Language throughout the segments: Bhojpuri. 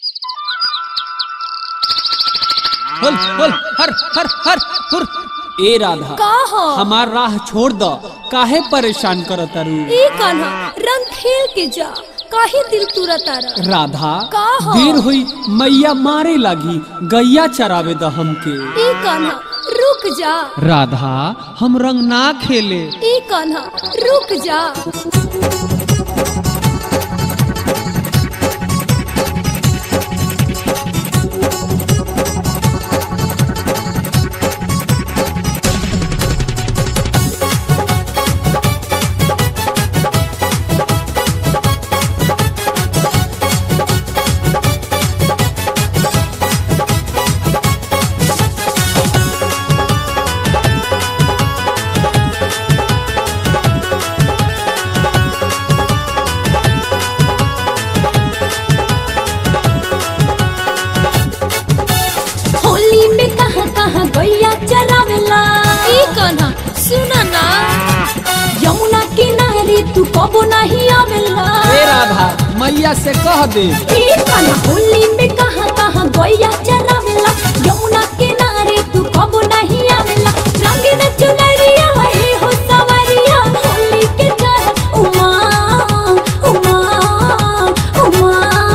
हल हल हर हर हर हुर ए राधा का हो हमार राह छोड़ द काहे परेशान करत तारू ई कान्हा रंग खेल के जा काहे दिल तुरा तारा राधा का हो? देर हुई मैया मारे लागी गैया चरावे द हमके ई कान्हा रुक जा राधा हम रंग ना खेले ई कान्हा रुक जा होली में कहाँ कहाँ गैया चरावेला ई कान्हा सुना ना यमुना किनारे तू कबो नहीं आवेला ए राधा मैया से कह दे ई कान्हा होली में कहाँ कहाँ गैया चरावेला यमुना किनारे तू कबो नहीं आवेला रंगीन चुनरिया है हो सवरिया होली के चल उमा उमा उमा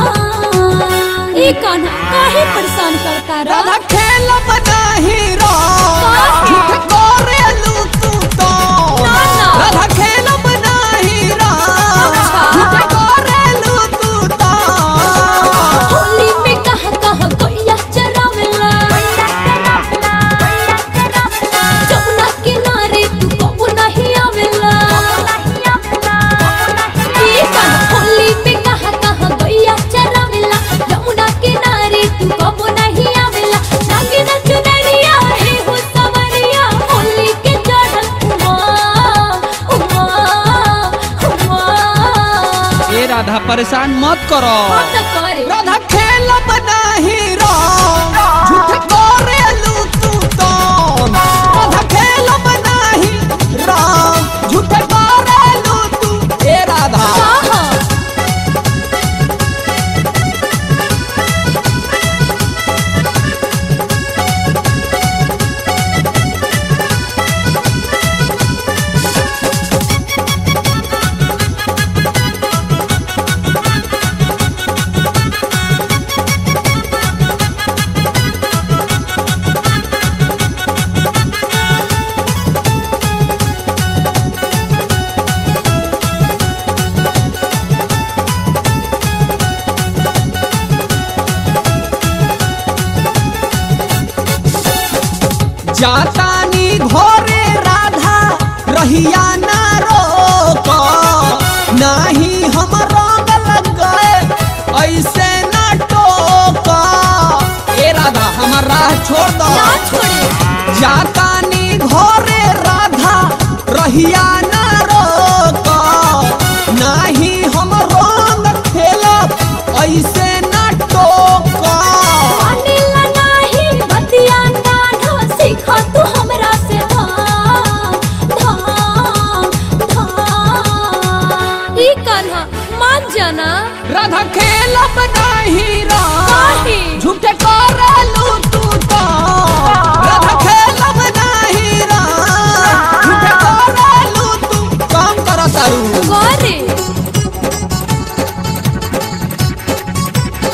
ई कान्हा काहे परेशान करता रहा राधा खेल बनाही रो झूठ करेलू तू तो ना, ना। राधा खेल बनाही रो अच्छा। झूठ करेलू तू तो होली में कहाँ कहाँ गैया चरावेला जमुना किनारे तू कबो नहीं आवेला ई कान्हा होली में कहाँ कहाँ गैया चरावेला जमुना किनारे तू कबो नहीं आवेला नागिन चुनरिया है हो सवरिया होली के चढ़ल उमा उमा उमा ए राधा परेशान मत करो मत करे राधा खेल बनाही रो झूठ करेलू तू तो राधा खेल बनाही रो झूठ करेलू तू ए राधा कहाँ जातानी घोरे राधा रहिया ना रोक नाही हम रंग लग गए ऐसे ना टोक ए राधा हमार राह छोड़ दो ना छोड़े जातानी घोरे राधा रहिया ना रोक नाही हम रंग खेलब ऐसे ना टोक मानेला नाही बतिया कान्हा सीखा तू हमरा से धाम धाम धाम ई कान्हा मान जाना राधा खेलब नहीं रा काहे? झूठे करेलू तू तो राधा खेलब नहीं रा झूठे करेलू तू काम कर तारू गौरे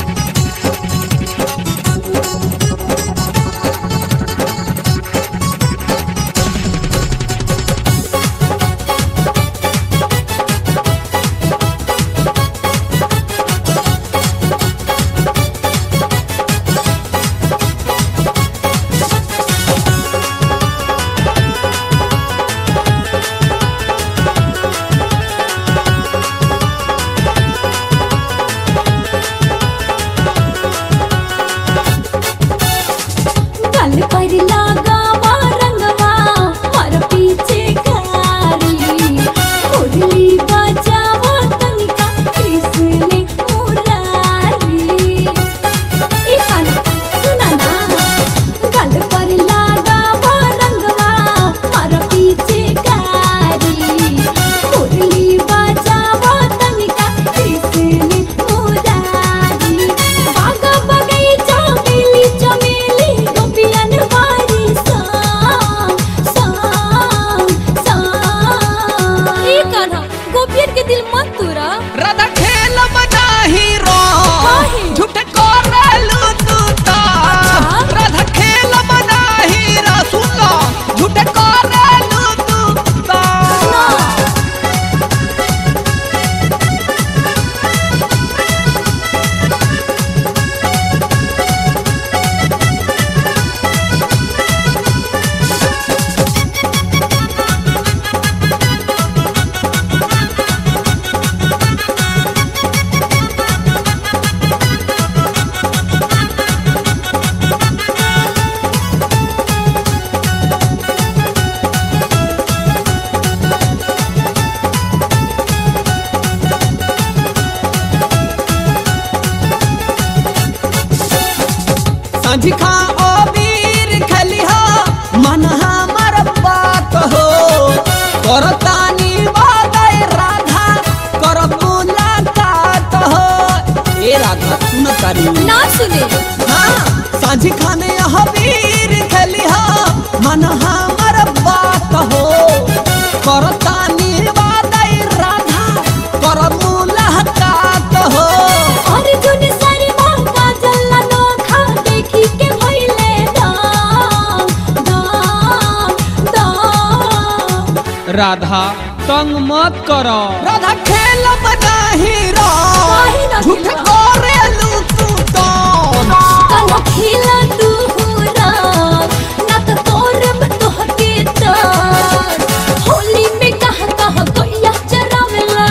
संझिखा अबीर खलिहा मन हमर बात हो करतानी बादय राधा कर मुलाकात हो ए राधा सुन तारी ना सुने हाँ संझिखा ने अबीर खलिहा मन हमर बात हो करतानी बादय राधा कर मुलाकात हो अर्जुन शर्मा काजल नोखा देखी के भइले दाम दाम दाम राधा तंग मत करो राधा खेलब नाही काहे ना रो झूठ खेलब? करेलू तू तो कल खेला तू राम ना तो तोरब तोहके तार होली में कहा कहा गैया चरावेला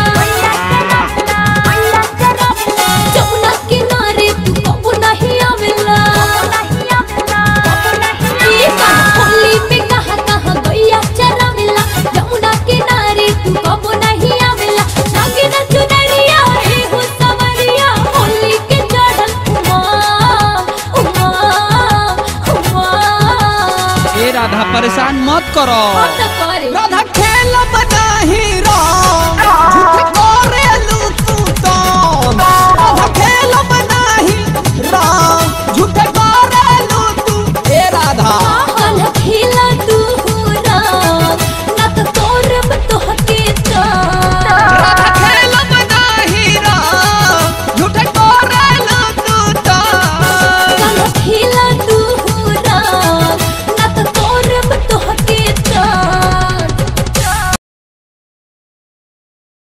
जमुना किनारे तू कबो नहीं आवेला ए बा, होली में कहा कहा गैया चरावेला जमुना किनारे तू कबो नहीं आवेला लागे ना चुनरिया हे हो सवरिया होली के चढ़ल उमा उमा उमा ए राधा परेशान मत करो और